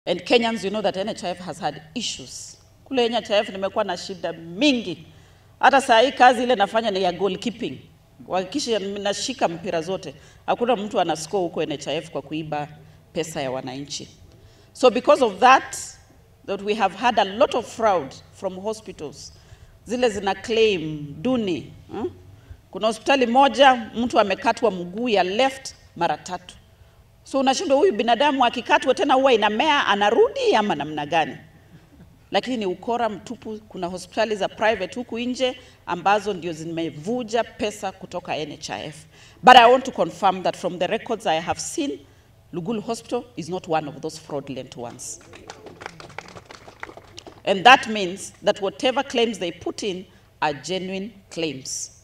And Kenyans, you know that NHIF has had issues. Kule NHIF nimekuwa na shida mingi. Hata saa hii kazi ile nafanya ni ya goalkeeping. Kuhakikisha nashika mpira zote. Hakuna mtu ana score huko NHIF kwa kuiba pesa ya wananchi. So because of that, that we have had a lot of fraud from hospitals. Zile zina claim duni. Hmm? Kuna hospitali moja mtu amekatwa mguu ya left mara tatu. So unashindwa huyu binadamu akikatwa tena huwa inamea anarudi ama namna gani? Lakini ni ukora mtupu. Kuna hospitali za private huku nje ambazo ndio zimevuja pesa kutoka NHIF. But I want to confirm that from the records I have seen, Lugulu Hospital is not one of those fraudulent ones. And that means that whatever claims they put in are genuine claims.